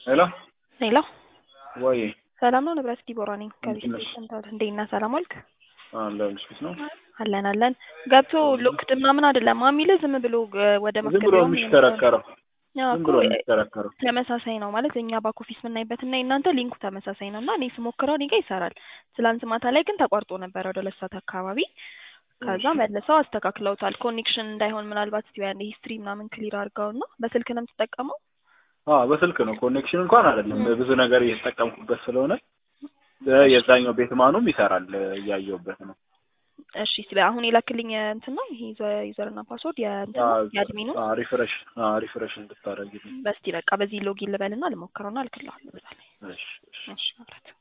ሄሎ ሄሎ ወይ ሰላም ነው ንብረት ዲቦራ ነኝ ከቤት እንዴት ነሽ? ሰንታል እንዴት ነህ ሰላም ዋልክ አለሁልሽ ፊት ነው አለን አለን ገብቶ ሎክድ ምናምን አይደለም የሚልህ ዝም ብሎ እ፣ ወደ ዝም ብሎ ማስገቢያው የሚሽከረከረው ያው ዝም እኮ ብሎ እ፣ የሚሽከረከረው ተመሳሳይ ነው ማለት እኛ ባክ ኦፊስ የምናይበት እና የእናንተ ሊንኩ ተመሳሳይ ነው እና እኔ ስሞክረው እኔ ጋር ይሰራል ትላንት ማታ ላይ ግን ተቋርጦ ነበረ ወደ ሁለት ሰዓት አካባቢ ከዛ እሺ። መልሰው አስተካክለውታል ኮኔክሽን እንዳይሆን ምናልባት እስቲ አንድ ሂስትሪ ምናምን ክሊር አድርገው እና በስልክ ነው የምትጠቀመው አዎ በስልክ ነው ኮኔክሽን እንኳን አይደለም ም። ብዙ ነገር እየተጠቀምኩበት ስለሆነ እ፣ የዛኛው ቤት ማኑም ይሰራል እ፣ እያየሁበት ነው እሺ ስለ አሁን የላክልኝ እንትን ነው ይሄ ዩዘርና ፓስወርድ የእንትን ነው የአድሚኑ ሪፍሬሽ ሪፍሬሽ እንድታደርጊልኝ በስቲ በቃ በዚህ ሎጊን ልበልና ልሞክረውና እልክልሃለሁ በዛ ላይ እሺ እሺ እሺ ማለት